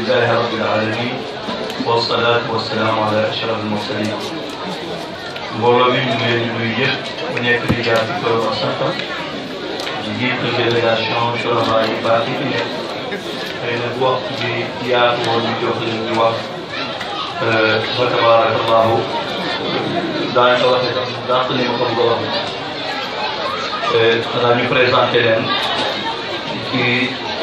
لله رب العالمين والصلاة والسلام على أشرف المرسلين mbooloo mi ñu ngi leen di nuyu yëpp ku nekk di jaar ci turam ak santam di jiitu délégation Chorama yi baax yi fi nekk xëy na bu waxtu bi yaatu woon ñu jox leen ñu wax fa tabarakallahu daañu ko waxee tam dàq ni ma ko bëgg a waxee xanaa ñu présenté leen kii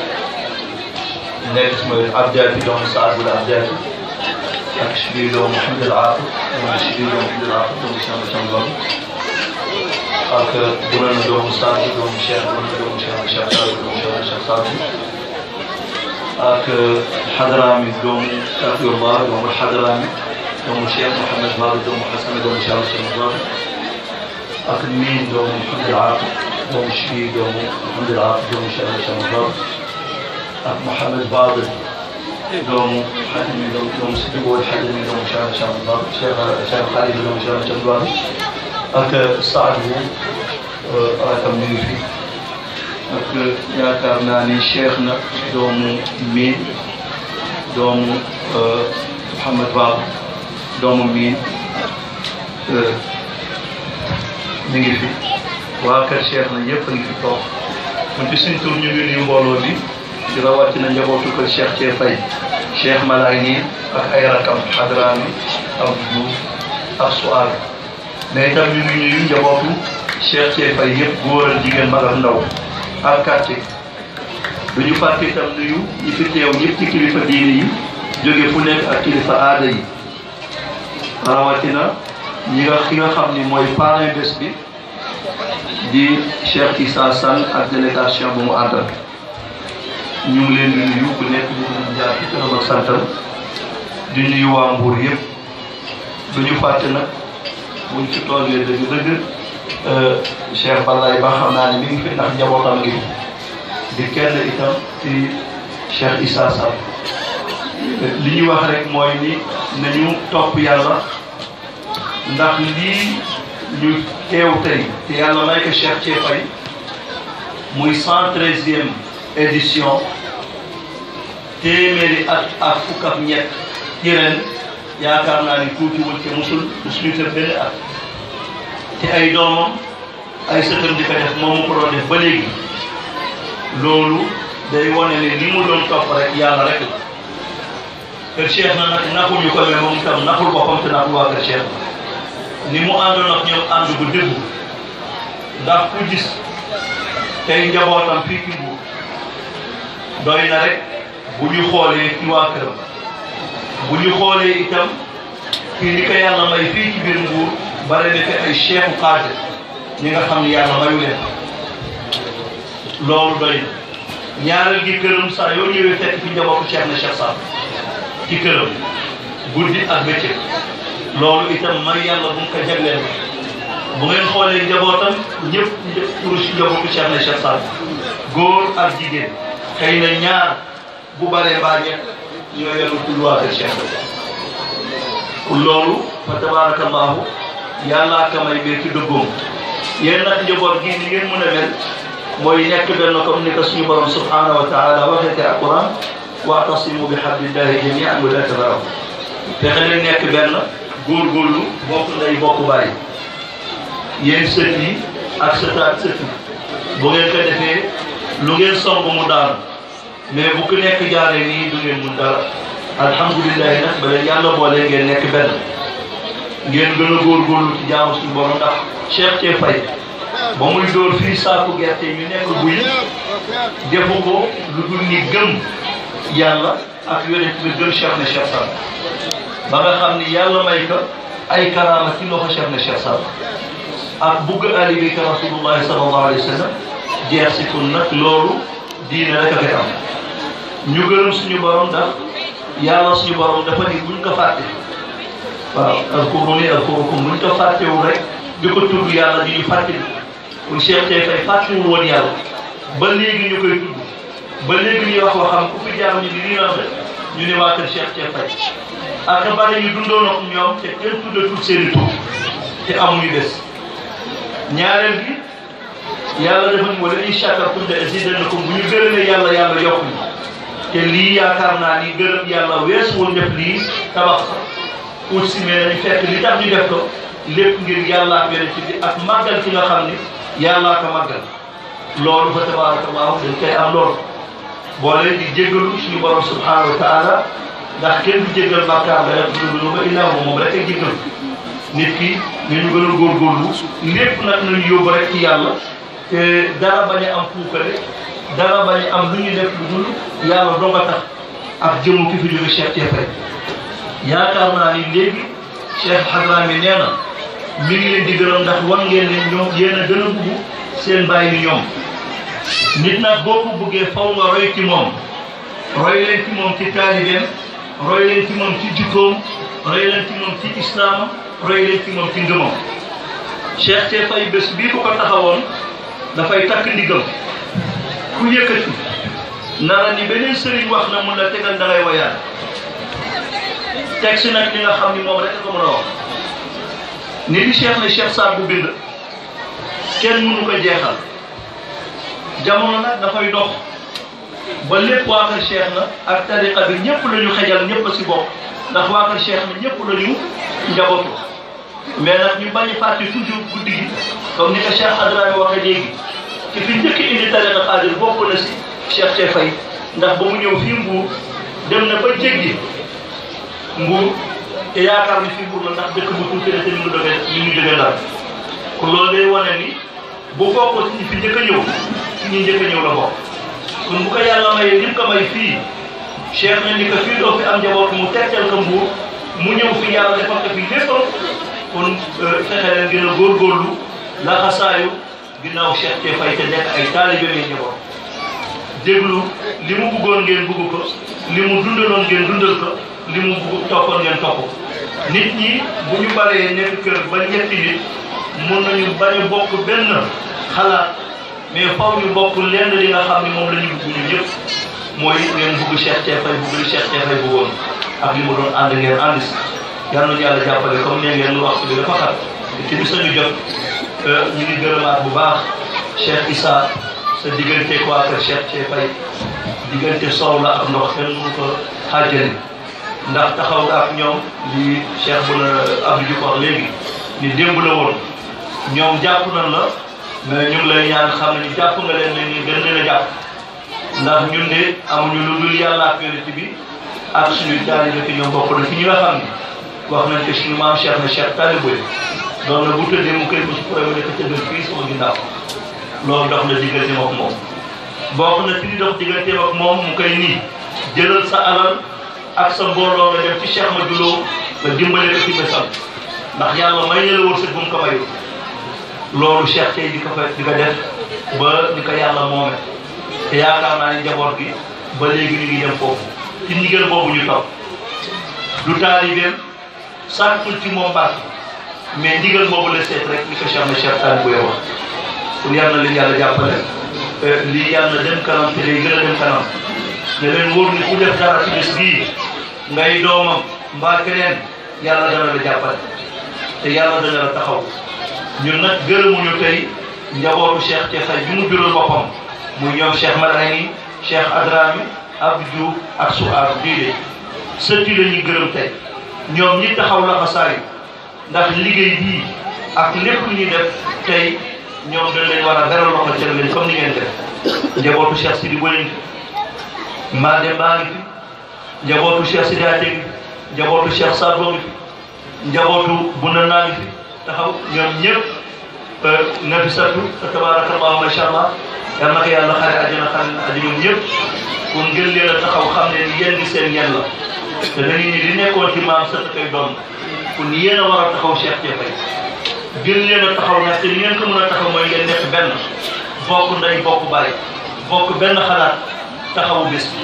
nekk sama Abdiaty doomu Saad Bou Abdiaty ak Chibir doomu Mouhamed El Aaqib doomu Chibir doomu Mouhamed El Aaqib doomu Cheikh Moussa Ngom ak Bounana doomu Saad Bou doomu Cheikh Bounana doomu Cheikh Cheikh Saad Bou doomu Cheikh Cheikh Saad Bou ak Hadrami doomu Taqiyullah doomu Hadrami doomu Cheikh Mouhamed Fadel doomu Hassan doomu Cheikh Cheikh Fadel ak Min doomu Mouhamed El Aaqib doomu Chibir doomu Mouhamed El Aaqib doomu Cheikh Cheikh Fadel ak Mouhamed Fadel doomu xajmi doomu doomu si jubóo xajmi doomu Cheikh Cheikh Mbacke Cheikh Cheikh Khalid doomu Cheikh Cheikh Mbacke ak Saad Bou rakam ñu ngi fi ak yaakaar naa ni Cheikh na doomu Miin doomu Mouhamed Ba doomu Miin ñu ngi fi waa kër Cheikh na yëpp a ngi fi toog ñun ci suñ tur ñu ngi nuyu mbooloo bi di rawatina njabootu kër Cheikh Thié Faye cheikh Malayni ak ay rakam Hadrami ak Diouf ak Suar mais itam ñu ngi nuyu njabootu cheikh Thié Faye yëpp góor ak jigéen mag ak ndaw ak quartier du ñu fàtte itam nuyu ñi fi teew ñëpp ci kilifa diine yi jóge fu nekk ak kilifa aada yi rawatina ñi nga ki nga xam ni mooy parrain bés bi di cheikh Issa Sall ak délégation bu mu àndal ñu ngi leen di nuyu ku nekk ñu ngi jaar ci turam ak santam di nuyu waa Mbour yëpp du ñu fàtte nag buñ ci toogee dëgg-dëgg Cheikh Balaye ba xam naa ne mi ngi fi ndax njabootam ngi fi di kenn itam ci Cheikh Issa Sall li ñuy wax rek mooy ni nañu topp yàlla ndax lii ñu teew tey te yàlla may ko Cheikh Thié Faye muy cent treizième édition téeméeri at ak fukk ak ñett ci ren yaakaar naa ni tuutiwul te musul musuñu def benn at te ay doomam ay sëtam di ko def moom mu ko doon def ba léegi loolu day wane ne li mu doon topp rek yàlla rek la kër Cheikh na nag naxuñu ko mais moom itam naxul boppam te naxul waa kër Cheikh ni mu àndoon ak ñoom ànd bu dëggu ndax ku gis tey njabootam fii ci Mbuur doy na rek bu ñu xoolee ci waa këram bu ñu xoolee itam kii li ko yàlla may fii ci biir Mbuur bare na fi ay cheikhu xaadir ñi nga xam ne yàlla mayu leen loolu doy na ñaareel gi këram saa yoo ñëwee fekk fi njabootu Cheikh na Cheikh Sall ci këram guddi ak bëccëg loolu itam may yàlla bu mu ko jagleel bu ngeen xoolee njabootam ñëpp pour si njabootu Cheikh na Cheikh Sall góor ak jigéen xëy na ñaar bu baree mbaa ñett ñoo yenu tulluwaate Cheikh loolu fa tabarakallahu yàllaa ka may bee ci dëggoom yéen nag njaboot gi ni ngeen mën a mel mooy nekk benn comme ni ko suñu borom subhanahu wa taala waxee te alquran waatasimu bi hablillahi jamian wa la tafarraqu fexe leen nekk benn góorgóorlu bokk nday bokk bàyyi yéen sët yi ak sëtaat sët yi bu ngeen ko defee lu ngeen song mu daanu mais bu ku nekk jaaree nii du ngeen mun dara alhamdulilahi nag ba leen yàlla boole ngeen nekk benn ngeen gën a góorgóorlu ci jaamu suñu borom ndax Cheikh Thié Faye ba muy dóor fii saaku gerte ñu nekk buy defu ko lu dul ni gëm yàlla ak yonent bi gëm Cheikh na Cheikh Sall ba nga xam ni yàlla may ko ay karaama ci loxo Cheikh na Cheikh Sall ak bugg ali bi ka rasulullahi sallallahu alayhi wa sallam jeex si kun nag loolu diine rek a fi am ñu gërëm suñu borom ndax yàlla suñu borom dafa ni buñ ko fàtte waaw azkuruni azkurukum buñ ko fàttewul rek di ko tudd yàlla di ñu fàtte kon Cheikh Thié Faye fàttewul woon yàlla ba léegi ñu koy tudd ba léegi ñuy wax waxam ku fi jaar ñu di lii la ñu ne waa kër Cheikh Thié Faye ak bari ñu dundoon ak ñoom te kenn tuddatul seen i tur te amuñu des ñaareel bi yàlla dafa ñu wala in shakartum la azidannakum bu ñu gërëmee yàlla yàlla yokk ñu te lii yaakaar naa ni gërëm yàlla weesuwul def lii tabax ut si mais nañu fekk li tax ñu def ko lépp ngir yàllaa ko yonent bi ak màggal ki nga xam ni yàllaa ko màggal loolu fa tabarakallahu dañ koy am loolu boole di jéggalu suñu borom subhanahu wa taala ndax kenn du jéggal bàkkaar la rek du ba illaa moom rek ay jéggal nit ki ñu gën a góorgóorlu lépp nag nañu yóbbu rek ci yàlla te dara bañ a am puukare dara bañ a am lu ñu def lu dul yàlla doo nga tax ak jëmu ki fi jóge Cheikh Tiefay yaakaar naa ni léegi Cheikh Hadrami nee na mi ngi leen di gërëm ndax wan ngeen ne ñoom yéen a gën a bugg seen bàyyi ni ñoom nit nag boo ko bëggee faw nga roy ci moom roy leen ci moom ci taalibeem roy leen ci moom ci jikkoom roy leen ci moom ci islaamam roy leen ci moom ci ngëmam Cheikh Tiefay bés bii ko ko taxawoon dafay takk ndigam ku yëkkati nara ni beneen sëriñ wax na mun la tegal da ngay wayaan teg si nag li nga xam ni moom rek ko mën a wax ni di cheikh ne cheikh Saad bu bind kenn mënu ko jeexal jamono nag dafay dox ba lépp waa kër cheikh na ak tariqa bi ñëpp la ñu xejal ñëpp a si bokk ndax waa kër cheikh na ñëpp la ñu njabootu mais nag ñu bañ a fàtte toujours guddi gi comme ni ko cheikh Hadrami waxee léegi ki fi njëkk indi tariqa xaadir bokk na si cheikh Tiefay ndax ba mu ñëw fii Mbuur dem na ba jéggi Mbuur te yaakaar ni fii Mbuur la ndax dëkk bu tuuti la te ñu ngi doge ñu ngi jóge Ndar kon loolu day wane ni bu bokkoo ci ñi fi njëkk a ñëw ci ñi njëkk a ñëw la bokk kon bu ko yàlla mayee lim ko may fii cheikh na ni ko fii doo fi am njaboot mu tegtal ko Mbuur mu ñëw fi yàlla defal ko fi léppam kon fexe leen gën a góorgóorlu laxasaayu ginnaaw cheikh Tiefay te nekk ay taalibe may njaboot déglu li mu bëggoon ngeen bëgg ko li mu dundaloon ngeen dundal ko li mu bëgg toppoon ngeen topp nit ñi bu ñu baree nekk kër ba ñetti nit mun nañu bañ a bokk benn xalaat mais faw ñu bokk lenn li nga xam ni moom la ñu bëgg ñu ñëpp mooy ngeen bëgg Cheikh Tiefay bëgg li Cheikh Tiefay bëggoon ak li mu doon ànd ngeen ànd si yal nañu yàlla jàppale comme ne ngeen lu wax bi dafa xat te bis nañu jot ñu ngi gërëmaat bu baax Cheikh Issa sa diggante ko ak Cheikh Tiefay diggante soow la ak ndox kenn mënu ko xaajali ndax taxaw nga ak ñoom li Cheikh bu la Abdou Diouf wax léegi ni démb la woon ñoom jàpp nañ la mais ñu ngi lay ñaan xam ne ni jàpp nga leen ne ni gën leen a jàpp ndax ñun de amuñu lu dul yàlla ak yonent bi ak suñu taalibe ki ñoom bokk na ci ñi nga xam ni wax nañ ko suñu maam Cheikh na Cheikh taalibe doon na bu tëddee mu koy ko su problème nekk tëddal fii sama ginnaaw loolu dox na diggante ak moom bokk na ci li dox diggante ak moom mu koy nii jëlal sa alal ak sa mbooloo nga dem ci Cheikh ma Dulo nga dimbale ko ci bésam ndax yàlla may na la wërsëg bu mu ko mayu loolu Cheikh tey di ko fa di ko def ba di ko yàlla moome te yaakaar naa ni njaboot gi ba léegi ñu ngi dem foofu ci ndigal boobu ñu topp du taalibeem sàkkul ci moom baax mais ndigal boobu la seet rek ni ko Cheikh na Cheikh Tall buy wax pour yal na leen yàlla jàppale lii yàlla na dem kanam te day gën a dem kanam ne leen wóor ni ku def dara ci bés bii ngay doomam mbaa keneen yàlla dana la jàppale te yàlla dana la taxaw ñun nag gërëmuñu tey njabootu Cheikh Tiefay bi mu jural boppam muy ñoom Cheikh Madani Cheikh Adrami Abdou Diouf ak Souare diide sëtti la ñuy gërëm tey ñoom ñi taxaw la xasaayu ndax liggéey bii ak lépp lu ñuy def tey ñoom dañ leen war a beral loxo cër leen comme ni ngeen def njabootu Cheikh Sidi Boye ngi fi Made Ba ngi fi njabootu Cheikh Sidi Ate ngi fi njabootu Cheikh Sadbo ngi fi njabootu Bunda naa ngi fi taxaw ñoom ñëpp nafisatu tabarakallahu macha allah yal na ko yàlla xare àjjana xare na àjjana ñoom ñëpp pour ngeen leen a taxaw xam ne ni yéen gi seen ñen la te dañuy ni li nekkoon ci maam sët koy doon pour ni yéen a war a taxaw Cheikh Tiefay gën leen a taxaw nag te ni ngeen ko mën a taxaw mooy ngeen nekk benn bokk ndey bokk bàyyi bokk benn xalaat taxawu bés bi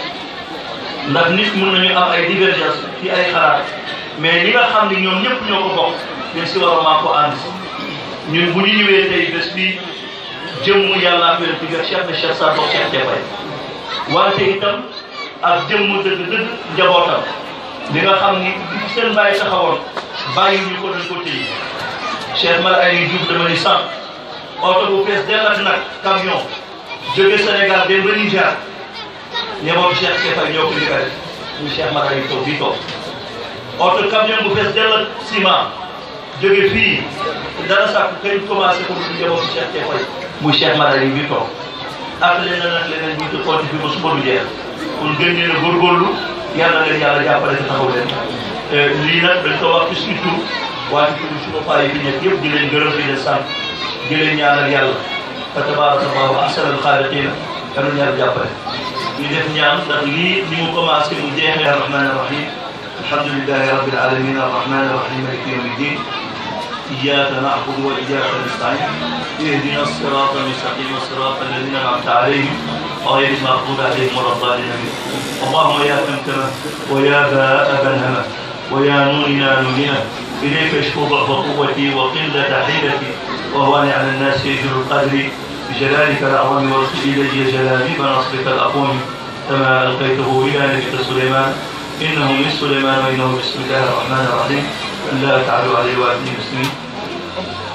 ndax nit mën nañu am ay divergence ci ay xalaat mais li nga xam ni ñoom ñëpp ñoo ko bokk dañ si war a maa ko ànd ñun bu ñu ñëwee tey bés bi jëmmu yàlla ak yonent bi ak Cheikh na Cheikh Saad Bou Cheikh Tiefay wante itam ak jëmmu dëgg-dëgg njabootam li nga xam ni li seen bàyyi taxawoon bàyyi ñu ko dañ ko téye Cheikh Mal ay Diouf dama ni sànq oto bu fees dell ak nag camion jóge Sénégal dem ba Niger ñeboom Cheikh Kefa ñoo ko njëkk a def ñu Cheikh Mara yi toog fii toog oto camion bu fees dell ak ciment jóge fii dara sàkk kañ commencé ko du ñeboom Cheikh Kefa yi muy Cheikh Mara yi bi toog ak leneen ak leneen ñu ngi xool fi ba suba du jeex kon gën leen a góorgóorlu yàlla leen yàlla jàppale te taxaw leen lii nag dañ ko wax ci suñu tur waaye tur suñu paa yi fi nekk yëpp di leen gërëm di leen sant di leen ñaanal yàlla fa tabaraka allahu ahsanal xaaliqiina yàlla ñaar jàppale ñu def ñaan ndax lii ni mu commencé mu jeexee arrahman arrahim alhamdulilahi rabbil alamin arrahman arrahim maliki yawmi ddin إياك نعبد وإياك نستعين اهدنا الصراط المستقيم صراط الذين أنعمت عليهم غير المغضوب عليهم ولا الضالين اللهم يا تمتمة ويا باء بنهمة ويا نورنا نورنا إليك اشكو ضعف قوتي وقلة حيلتي وهو على الناس يجر القدر بجلالك الأعظم وارسل إلي جلالي بنصرك الأقوم كما ألقيته إلى نبيك سليمان إنه من سليمان وإنه بسم الله الرحمن الرحيم لا تعلوا عليه وأتني مسلمين